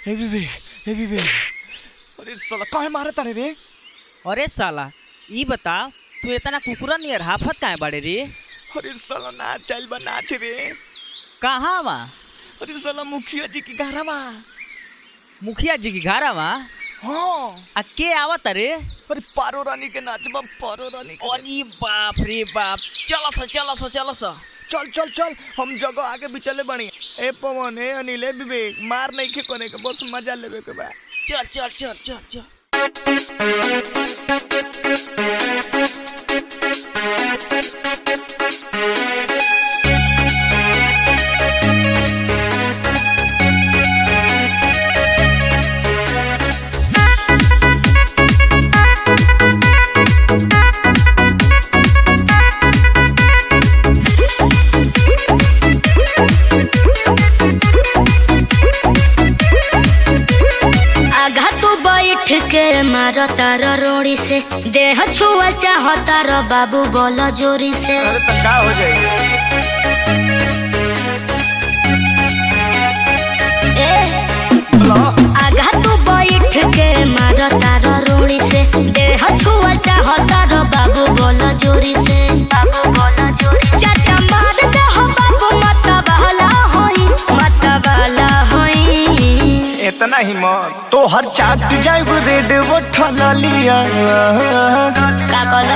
ए विवेक ए विवेक अरे साला काहे मारे तारे रे अरे साला ई बता तू इतना कुकुरा नियर हाफत काहे बाड़े रे अरे साला नाच चल बा नाच रे कहाँ बा अरे साला मुखिया जी की गारा बा मुखिया जी की घारा बा हाँ आ के आवत रे अरे पारो रानी के नाच बा पारो रानी के अरे बाप रे बाप चलो सा चलो सा चलो सा चल चल चल हम जगह आगे भी चले बनी ए पवन ए अनिल ए विवेक मार नहीं खे कोने के बस मजा लेवे के बा चल चल चल चल चल आघा तू बैठ के मारो तार रोड़ी से देह छुआ चाह तार बाबू बोलो जोरी से अरे तो का हो जाई ए आघा तू बैठ के मारो तार रोड़ी से देह छुआ चाह तार बाबू बोलो जोरी से बाबू बोलो जोरी चाटा मार दे हो बाबू मत बहला होई मत बहला होई इतना ही मत तो हर चाट जाइब रेड वो ठला लिया का कहलो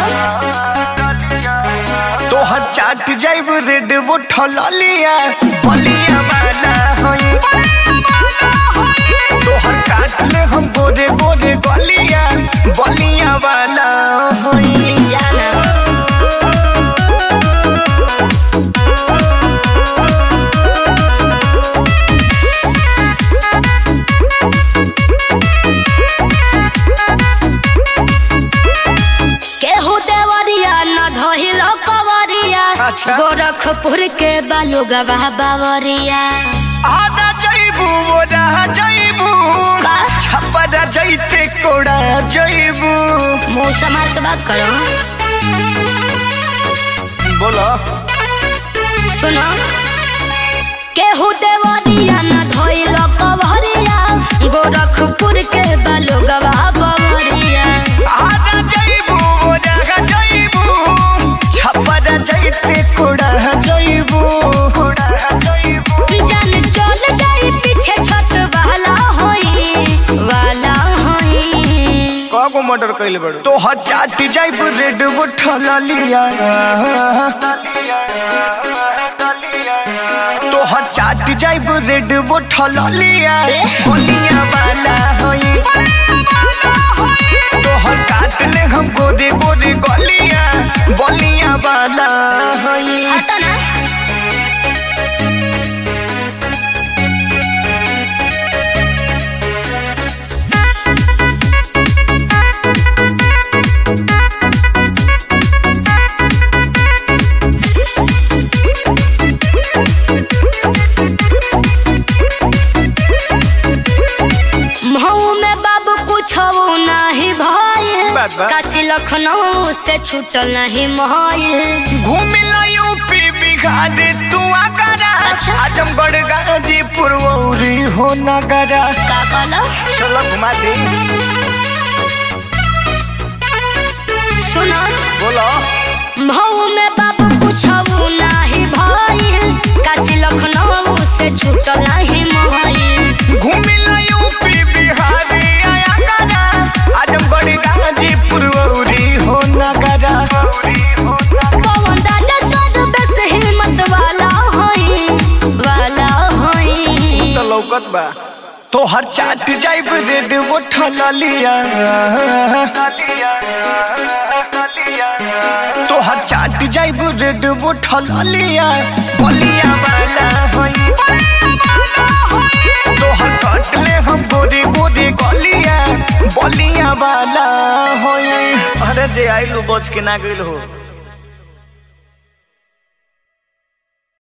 तो हर चाट जाइब रेड वो ठला लिया बलिया वाला होई तो हर काट ले हम गोरे गोरे गलिया बलिया वाला होई जाना केहू देवरिया न धहिल कवरिया अच्छा। गोरखपुर के बालू गवाह बावरिया आधा जइबू ओरा जइबू का? छपरा जइते कोड़ा जइबू मुंह संभाल के बात करो बोलो सुनो केहू देवरिया न धइल कवरिया गोरखपुर के बालू गवाह बावरिया आधा जइबू ओरा जइबू छपरा जइते कोड़ा जइबू कोड़ा जइबू जान चल जाई पीछे छत वाला होई वाला होई कागो मर्डर कइले बड़ू तो हर चाट जाइब रेड वो ठला लिया तो हर चाट जाइब रेड वो ठला लिया बोलिया वाला होई तो हर काट ले हम गोरे गोरे गलिया बोलिया वाला होई हटो ना महू में बाबू कुछ नहीं भय बात बा। काशी लखनऊ से छूटल नहीं महल घूमिला यूपी बिहार तू आगरा अच्छा। आजमगढ़ गाजीपुर औरी हो नगरा का कहलो चलो घुमा दे सुनो बोलो महू में बाबू कुछ नहीं भय काशी लखनऊ से छूटल नहीं महल घूमिला यूपी बिहार आगरा आजमगढ़ गाजीपुर औरी हो नगरा पवन राजा सद बस हिम्मत वाला होई वाला होई तो लौकत बा तो हर चाट जाइब रेड वो ठला लिया तो हर चाट जाइब रेड वो ठला लिया बलिया वाला होई तो हर काट ले हम गोरे गोरे गलिया बलिया वाला होई अरे जे आइलू बच के ना गइल हो